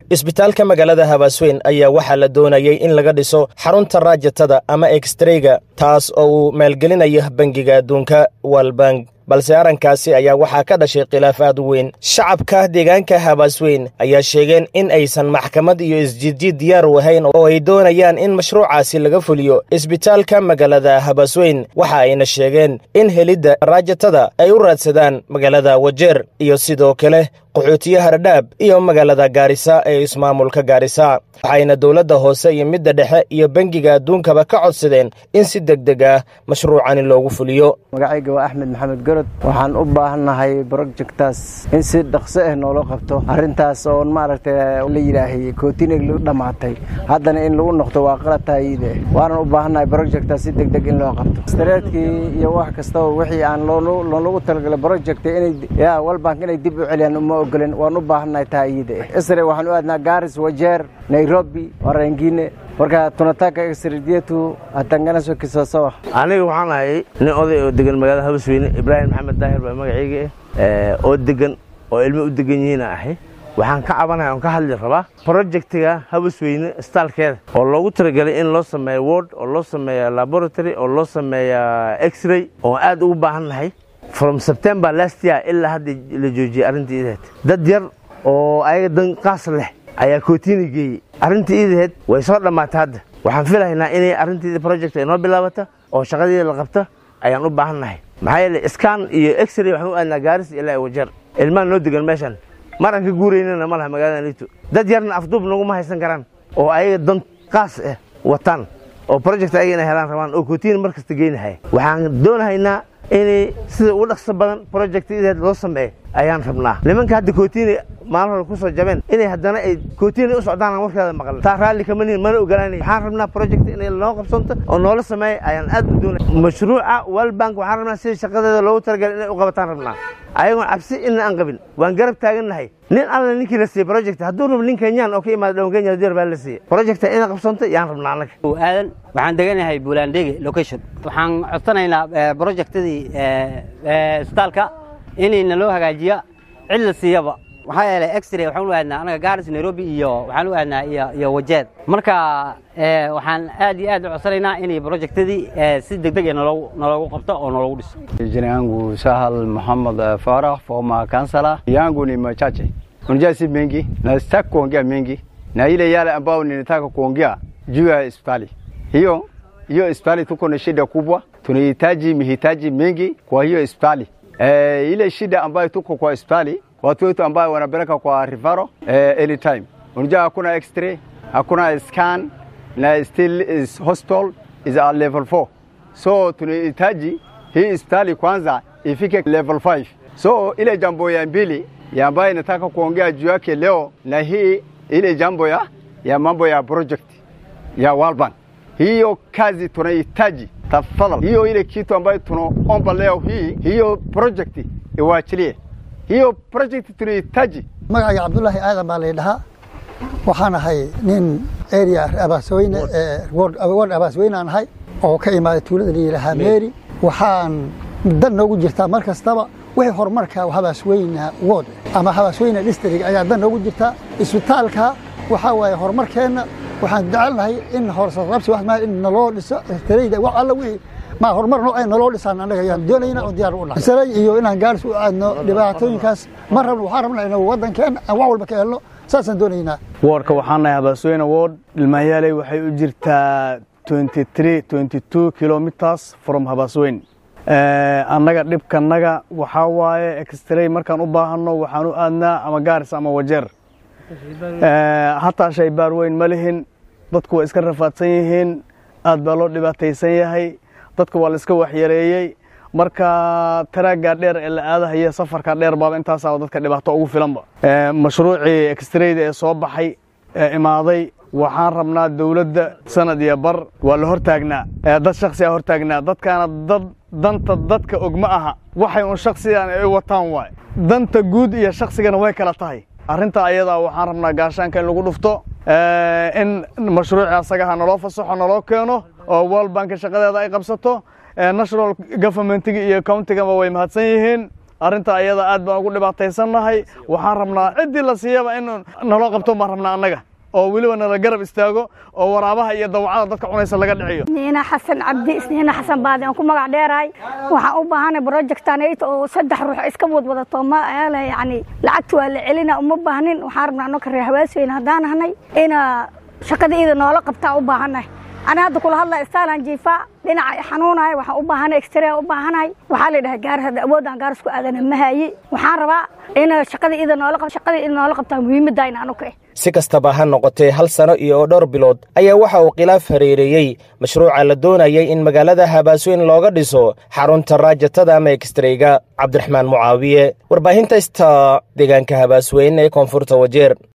isbitaalka magaalada habaasweyn ayaa waxaa la doonayey in laga dhiso xarunta raajatada ama ekstreyga taas oo uu maalgelinayo bangiga adduunka walbank balse arrinkaasi ayaa waxaa ka dhashay khilaaf aad u weyn shacabka deegaanka habaasweyn ayaa sheegeen in aysan maxkamad iyo isjiidjiid diyaar u ahayn oo ay doonayaan in mashruucaasi laga fuliyo isbitaalka magaalada habaasweyn waxa ayna sheegeen in helidda raajatada ay u raadsadaan magaalada wajeer iyo sidoo kale qaxootiye hardhaab iyo magaalada gaarisa ee ismaamulka gaarisa waxayna dowladda hoose iyo midda dhexe iyo bangiga adduunkaba ka codsadeen in si deg deg ah mashruucani loogu fuliyo magacayga waa axmed maxamed gorod waxaan u baahannahay brojectaas in si dhaqso ah noola qabto arrintaas oon maaragtay la yidhaahay kootinig lu dhammaatay haddana in lagu noqdo waa qalatayide waanan u baahannahay brojectaas si deg deg in loo qabto stareedkii iyo wax kastaba wixii aan loolagu talagalay brojecta inay ya walbank inay dib u celiyaan uma ogolen waan u baahannahay taayide isre waxaan u aadnaa gaaris wajeer nairobi warengine marka tunataka extradietu atanganaso kisasawa aniga waxaan ahay nin oday oo degan magaalada habasweyne ibraahim maxamed daahir baa magacayga ah oo degan oo ilmo u degan yihiina ahay waxaan ka cabanaya oon ka hadli rabaa projectiga habasweyne staalkeeda oo loogu talagelay in loo sameeyo word oo loo sameeyo laboratory oo loo sameeyo x-ray oo aad ugu baahan nahay from september last year ilaa hadda la joojiyey arrintii ideed dad yar oo ayaga dan qaas leh ayaa kootiini geeyey arrintii iidaheed way soo dhammaatay hadda waxaan filahaynaa inay arrintiida project ay noo bilaabata oo shaqadeeda la qabta ayaan u baahan nahay maxaa yeele scan iyo x-ray waxaan u aadnaa gaaris ilaa wajeer ilmaan noo degan meeshan mar aan ka guuraynana ma laha magaalada liito dad yarna afduub naguma haysan karaan oo ayaga dan qaas ah wataan oo project ayaga inay helaan rabaan oo kootiini mar kasta geynahaya waxaan doonahaynaa inay sida ugu dhaqso badan project ideed loo sameeyo ayaan rabnaa nimanka hadda kootiini maalin hore ku soo jabeen inay haddana ay kootiini u socdaan warkeeda maqal taa raalli kama nihin mana ogolanay waxaan rabnaa project inay noo qabsanto oo noola sameeyo ayaan aad u doonay mashruuca walbank waxaan rabnaa sida shaqadeeda loogu talagalay inay u qabataan rabnaa ayagoon cabsi ina aan qabin waan garab taagannahay nin alla ninkii la siiyey project hadduu rabo nin kenyaan oo ka imaada dhawan kenya haddii rabaa la siiyey projecta inay qabsanto yaan rabnaa annaga aadan waxaan deganahay buulandege location waxaan codsanaynaa projectadii isbitaalka inayna loo hagaajiya cid la siiyaba waxaa yeelay exray waxaan u aadnaa anaga gaaris nairobi iyo waxaan u aadnaa iyo wajeed marka waxaan aad iyo aad u codsanaynaa inay projectadii si deg deg naloogu qabto oo naloogu dhiso Jina yangu Sahal Muhammad Farah, former councillor. Yangu ni machache. Unajua si mengi na sitaki kuongea mengi, na ile yale ambayo ninataka kuongea juu ya hospitali hiyo hiyo hospitali tuko na shida kubwa, tunahitaji mihitaji mengi kwa hiyo hospitali. E, ile shida ambayo tuko kwa hospitali watu wetu ambayo wanapeleka kwa referral eh, anytime. Unajua hakuna x-ray, hakuna scan na still is hospital is at level 4. So tunahitaji hii hospitali kwanza ifike level 5. So ile jambo ya mbili ya ambayo nataka kuongea juu yake leo na hii ile jambo ya, ya mambo ya project ya World Bank. Hiyo kazi tunahitaji tafadhali, hiyo ile kitu ambayo tunaomba leo hii, hiyo project iwaachilie hiyo project tunahitaji. magacayga cabdulaahi aadan baa laydhahaa waxaan ahay nin area abaasweyne ward abaasweyne aan ahay oo ka imaaday tuulada la yidhaahaa meeri waxaan dan noogu jirtaa mar kastaba wixii horumarka habaasweyne ward ama habaasweyne district ayaa dan noogu jirtaa isbitaalka waxaa waaye horumarkeenna waxaan jecelnahay in horsaqabsi wax maa in naloo dhiso tareyda wax alla wixii ma horumar noocay naloo dhisaan annaga ayaan doonayna oo diyaar u nahay salay iyo inaan gaaris u aadno dhibaatooyinkaas ma rabno waxaan rabnaa inuu waddankeena aan wax walba ka helno saasaan doonaynaa woodka waxaan nahay habaasweyne wood dhilmaanyaaley waxay u jirtaa 23 22 kilometers from habaasweyne annaga dhibkanaga waxaa waaye extray markaan u baahanno waxaan u aadnaa ama gaaris ama wajeer hataa shaybaar weyn ma lihin dadku waa iska rafaadsan yihiin aad baa loo dhibaataysan yahay dadka waa la iska waxyareeyey marka taraaggaa dheer ee la aadahaya safarkaa dheer baaba intaasaa dadka dhibaato ugu filanba mashruucii extrayda ee soo baxay ee imaaday waxaan rabnaa dowladda sanad iyo bar waa la hortaagnaa dad shaksiyaa hortaagnaa dadkaana dad danta dadka og ma aha waxay un shaksigan ay wataan waay danta guud iyo shaksigana way kala tahay arrinta ayadaa waxaan rabnaa gaashaanka in lagu dhufto in mashruuci asagaha naloo fasaxo naloo keeno oo world bank shaqadeeda ay qabsato national governmentiga iyo countigaba way mahadsan yihiin arrinta ayada aad baan ugu dhibaataysannahay waxaan rabnaa ciddii la siiyaba in naloo qabto baan rabnaa annaga oo weliba nala garab istaago oo waraabaha iyo dawacada dadka cunaysa laga dhiciyo niina xasan cabdi isniina xasan baadi aan ku magac dheerahay waxaan u baahanay projectanayt oo saddex ruux iska wadwadato ma yani lacagta waa la celina uma baahnin waxaan rabnaa anoo karee hawaasweyne haddaan ahnay ina shaqada iyada noola qabtaa u baahannahay ani hadda kula hadlaya istaalan jiifa dhinaca xanuunahay waxaan u baahanay extrea u baahanahay waxaa la yidhaha gaar hadda awoodaan gaar isku aadana ma hayi waxaan rabaa in shaqada iyada noola qab shaqada iyada noola qabtaa muhiimadda in anu ka si kastaba ha noqotee hal sano iyo dhowr bilood ayaa waxa uu khilaaf hareereeyey mashruuca la doonayay in magaalada habaasweyn looga dhiso xarunta raajatada ama ekstreyga cabdiraxmaan mucaawiye warbaahinta ista deegaanka habaasweyn ee koonfurta wajeer